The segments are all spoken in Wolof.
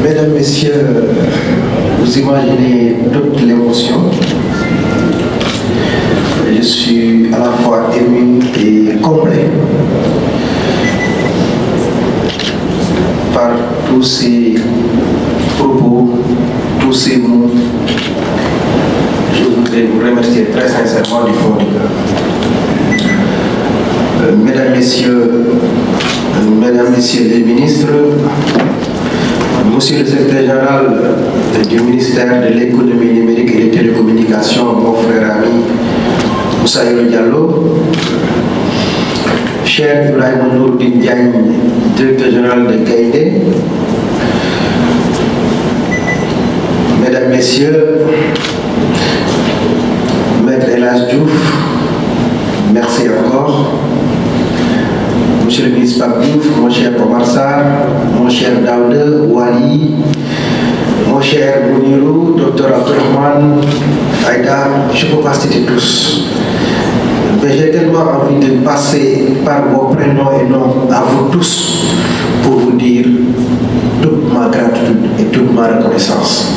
Mesdames, Messieurs, vous imaginez toute l'émotion. Je suis à la fois ému et comblé par tous ces propos, tous ces mots. Je voudrais vous remercier très sincèrement du fond du cœur. Euh, Mesdames, Messieurs, euh, Mesdames, Messieurs les ministres, Monsieur le secrétaire général du ministère de l'économie numérique et des télécommunications, mon frère ami Moussaïro Diallo, cher Ibrahim Nourdin Diagne, directeur général de Gaïdé, Mesdames, Messieurs, Maître Elas Diouf, merci encore. Monsieur le ministre Pape Diouf, mon cher Omar Sarr, mon cher Daoude Wali, mon cher Mounirou, docteur Abdurrahman, Aïda, je ne peux pas citer tous. Mais j'ai tellement envie de passer par vos prénoms et noms à vous tous pour vous dire toute ma gratitude et toute ma reconnaissance.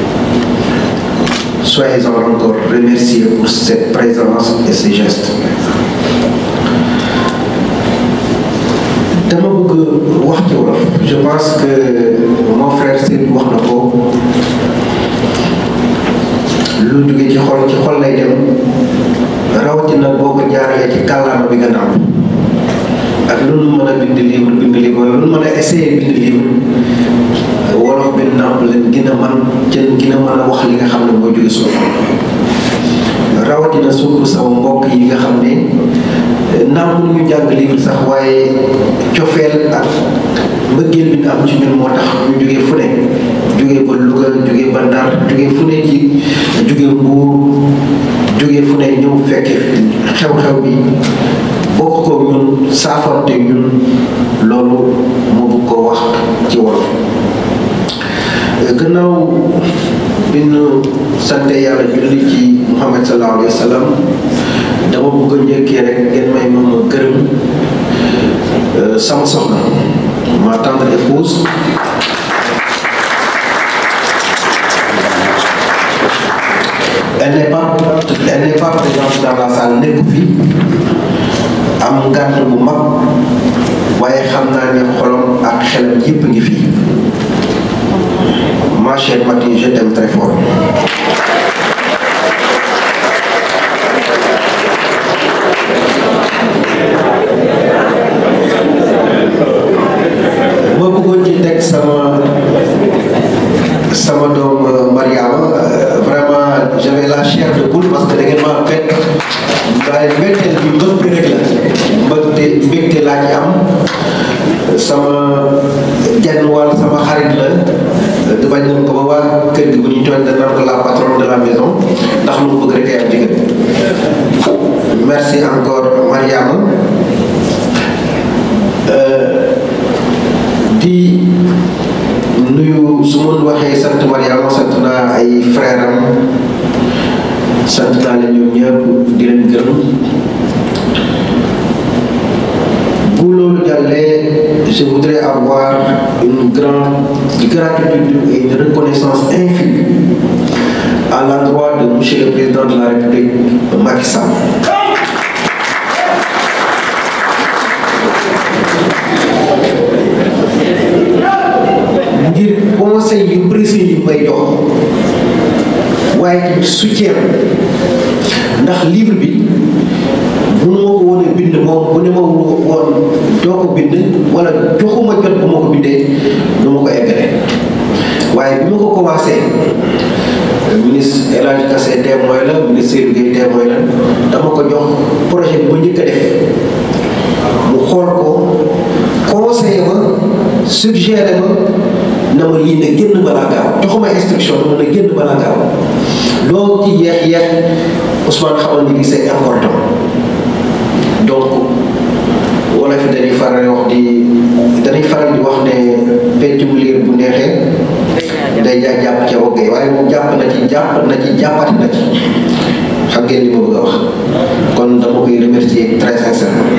Soyez-en encore remerciés pour cette présence et ces gestes. dama bëgg wax ci wolof je pense que mon frère Seydou wax na ko lu jóge ci xol ci xol lay dem rawatina boo ko jaaree ci kàllaama bi nga nàmp ak lu nu mën a bind livre bind livre lu nu mën a essayer bind livre wolof bi nàmp leen gën a man cën gën a mën a wax li nga xam ne mooy jóge suñu xol rawatina surtout sama mbokk yi nga xam ne naam ñu jàng livre sax waaye cofeel ak mbëggeel bi am ci ñun moo tax ñu jógee fu ne jógee ba Louga jógee ba Ndar jógee fu ne ci jógee Mbuur jógee fu ne ñëw fekke xew-xew bi bokk ko ñun saafante ñun loolu moo bëgg ko wax ci wolof gannaaw bi ñu sante yàlla julli ci Muhammad sallallahu alayhi wa sallam dama bëgg a njëkkee rek ngeen may moom a gërëm sama soxna ma tendre épouse elle n'est pas elle n'est pas présente dans la salle nekk fi am ngànt bu mag waaye xam naa ne xolam ak xelam yépp ngi fi ma chère Mati je t'aime très fort ma bëggoon ci teg sama sama doom Mariama vraiment j'avais la chair de poule parce que da ngeen maa bett waaye mbetteel bi mbëgte rek la mbëgte mbégte laa ci am sama genn wàll sama xarit la di bañ nañ ko ba waa kër gi bu ñu tooñ dana ko la patronne de la maison ndax lu mu bëgg rek ay am jigéen merci encore Mariama di nuyu su ma waxee sant Mariama sant naa ay frère am sant naa leen ñoom ñëpp di leen gërëm bu loolu jàllee je voudrais avoir une grande gratitude et une reconnaissance infinie à l'endroit de monsieur le président de la République Macky Sall ngir conseil yu précis yu may jox waaye tamit soutien ndax livre bi bu ma ko woon a bind moom bu ne ma woon doo ko bind wala joxuma jot bu ma ko bindee du ma ko eggale waaye bi ma ko commencé ministre El Hadj Kassé témoin la ministre Seydou Gueye témoin la dama ko jox projet bi ma njëkk a def mu xool ko conseillé ma suggéré ma na ma lii ne génn balaa gaaw joxuma instruction na ma ne génn balaa gaaw loolu ci yeex yeex Ousmane xamal ni c'est important donc wala fi dañuy faral wax di dañuy faral di wax ne peccum liir bu neexee day jaa jàpp ca woggee waaye moom jàpp na ci jàpp na ci jàppati na ci xam ngeen li ma bëgg a wax kon dama koy remercier très sincèrement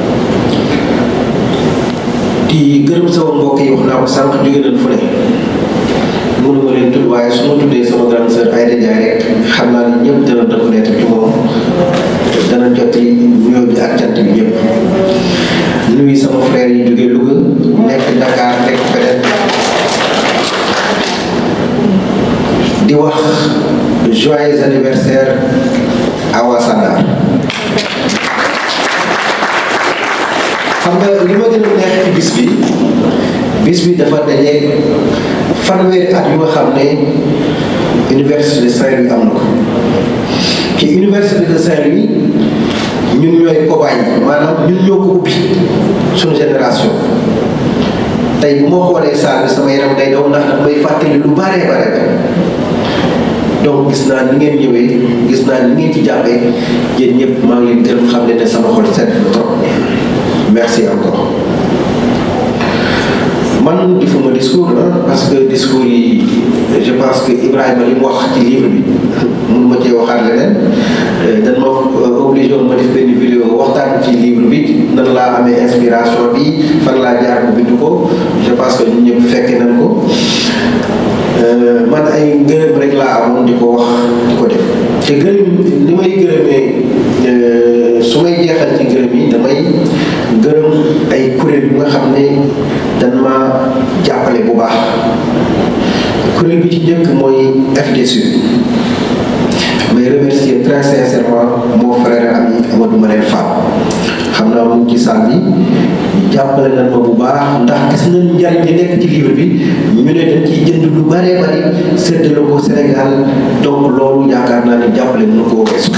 di gërëm sama mbokk yi wax naa ko sànq jóge nañ fu ne joyeux anniversaire Awa Sandar xam nga li ma gën a neex ci bis bi bis bi dafa dajeeg fanweeri at yu nga xam ne université de Saint-Louis am na ko ci université de Saint-Louis ñun ñooy cobaye yi maanaam ñun ñoo ko ubbi suñu génération tey bu ma xoolee saal bi sama yaram day daw ndax daf may fàttali lu bare bare donc gis naa ni ngeen ñëwee gis naa ni ngeen ci jàppee yéen ñëpp maa ngi leen gërëm xam ne ne sama xol sedd na trop merci encore man di fuma discours ah parce que discours yi je pense que Ibrahima li mu wax ci livre bi mun ma cee waxaat leneen dañ ma obligé woon ma def benn vidéo waxtaan ci livre bi nan laa amee inspiration bi fan laa jaar bu bind ko je pense que ñun ñëpp fekke nañ ko man ay ngërëm rek laa amoon di ko wax di ko def te gërëm li may gërëmee su may jeexal ci gërëm yi damay gërëm ay kuréel yu nga xam ne dañ ma jàppale bu baax kuréel bi ci njëkk mooy FDSU may remercier très sincèrement mon frère ami Amadou Manel Fall xam naa mu ngi ci salle bi jàppale nañ ma bu baax ndax gis nañ njariñ li nekk ci livre bi ñu ne dañ ciy jënd lu bëree bëri séddale ko Sénégal donc loolu yaakaar naa ne jàppale mën koo weesu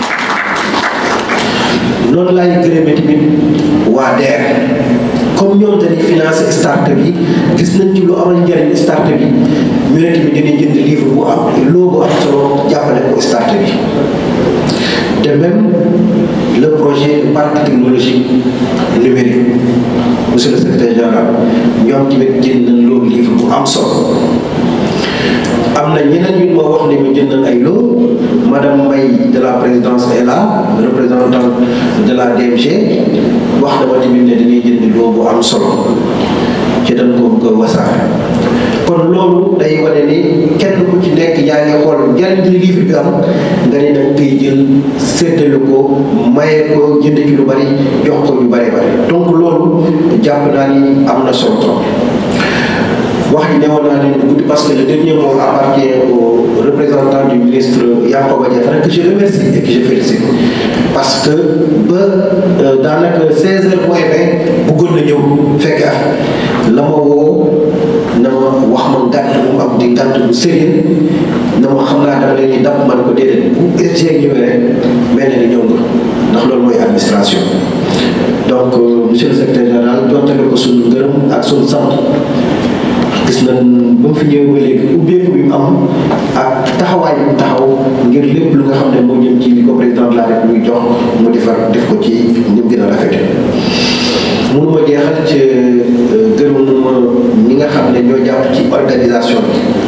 noonu laay gërëmee tamit waa DER comme ñoom dañuy financé start bi gis nañ ci lu amal njariñ start bi ñu ne tamit dinañ jënd livre bu am loo bu am solo jàppale ko start bi de même le projet de parc technologique numérique monsieur le secrétaire général ñoom tamit jënd nañ loolu livre bu am solo am na ñeneen ñu ma wax ne ñu jënd nañ ay loo madame Mbaye de la présidence est là représentante de la DMG wax na ma tamit ne dañuy jënd loo bu am solo ci dañ ko bëgg a wasaare kon loolu day wane ni kenn ku ci nekk yaa ngi xool njariñ li livre bi am nga ne nag koy jël séddale ko maye ko jënd ci lu bari jox ko ñu bari bari donc loolu jàpp naa ni am na solo trop wax ji newoon naa leen guddi parce que le dernier mot appartient au représentant du ministre Yankhoba Diattara que je remercie et que je félicite parce que ba daanaka 16 heures moins 20 bëggoon na ñëw fekk af la ma woo na ma wax ma gàtt bu mu am di gàtt bu sérieux na ma xam naa dama leen di dab man ko déedéet bu SG ñëwee rek mel na ni ñëw nga ndax loolu mooy administration donc monsieur le secrétaire général jottale ko suñu ngërëm ak suñu sant gis nañ ba mu fi ñëwee ba léegi ubbeeku bi mu am ak taxawaay bi mu taxaw ngir lépp lu nga xam ne moo jëm ci li ko président de la république jox mu defar def ko ci ni mu gën a rafete mënu ma jeexal ci gërëm ma ñi nga xam ne ñoo jàpp ci organisation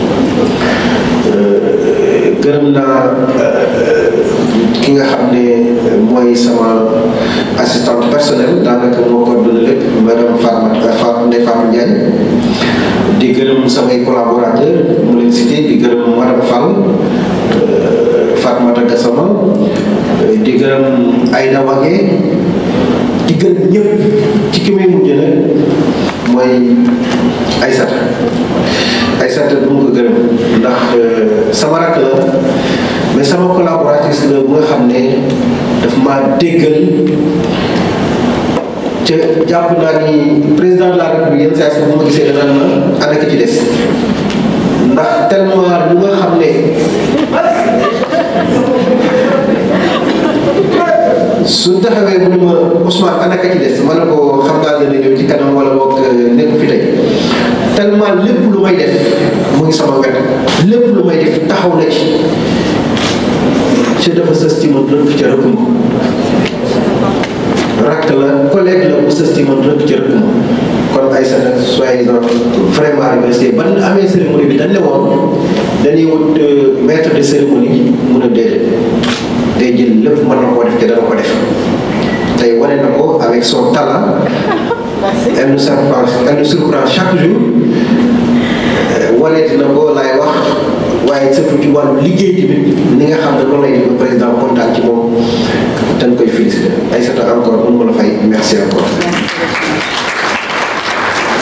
bi gërëm naa ki nga xam ne mooy sama assistante personnelle daanaka moo coordonné lépp madame Fatma Fatma Ndeye Fatou Ndiaye di gërëm samay collaborateur mu leen cité di gërëm madame Fall Fatmata Gassama di gërëm Aïda Wage di gërëm ñëpp ci ki may mujj nag mooy Aïssata Aïssata du ma ko gërëm ndax sama rakk la mais sama collaboratrice la bu nga xam ne daf maa déggal te jàpp naa ni président de la république yenn saa yi bu ma gisee danaan ma ana ki ci des ndax tellement lu nga xam ne su taxawee mu ne ma Ousmane ana ka ci des ma ne ko xam naa dana ñëw ci kanam wala boog nekk fi tey tellement lépp lu may def mu ngi sama wet lépp lu may def taxaw na ci ci dafa sës ci man rëkk ca rëkk ma rakk la collègue la bu sës ci man rëkk ca rëkk ma kon ay sa nag soyez vraiment remercié ban amee cérémonie bi dañ ne woon dañuy wut maître de cérémonie mun a déedéet day jël lépp mën na koo def te dana ko def tey wane na ko avec son talent elle nous surprend elle nous surprend chaque jour waneeti na ko laay wax waaye surtout ci wàllu liggéey tamit ni nga xam ne loolu lay def président kontaan ci moom dañ koy féliciter ay sata encore mun ma la fay merci encore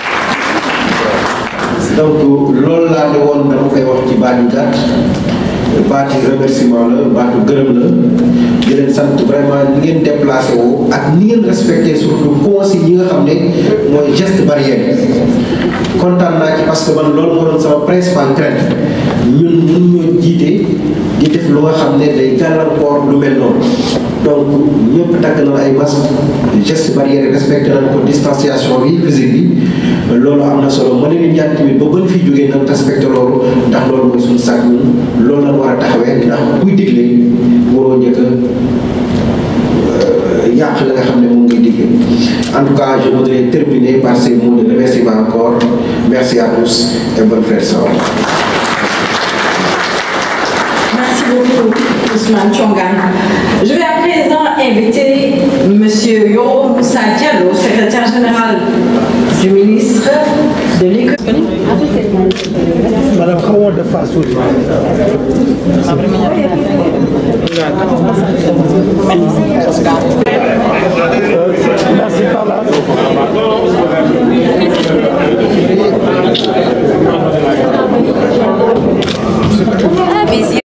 donc loolu laa ne woon dama koy wax ci baat yu gàtt baati remerciement la baatu gërëm la di leen sant vraiment ni ngeen déplacé woo ak ni ngeen respecté surtout consignes yi nga xam ne mooy geste barrière kontaan naa ci parce que man loolu moo doon sama principal crainte ñun mun ñoo jiite di def lu nga xam ne day gàllankoor lu mel noonu donc ñëpp takk na ay masque geste barrière respecté nañ ko distanciation bi physique bi loolu am na solo ma leen di ñaan tamit ba bën fi jógee nañ respecté loolu ndax loolu mooy suñu sàkk ñun loolu lañ war a taxawee ndax kuy digle waroo njëkk a yàq la nga xam ne moom ngay digle en tout cas je voudrais terminer par ces mots de remerciement encore merci à tous et bonne fête soir Merci beaucoup, Ousmane Chongan. Je vais à présent inviter M. Yoro Moussa Diallo, secrétaire général du ministre de l'économie. Madame Khawar de Fassou. Merci.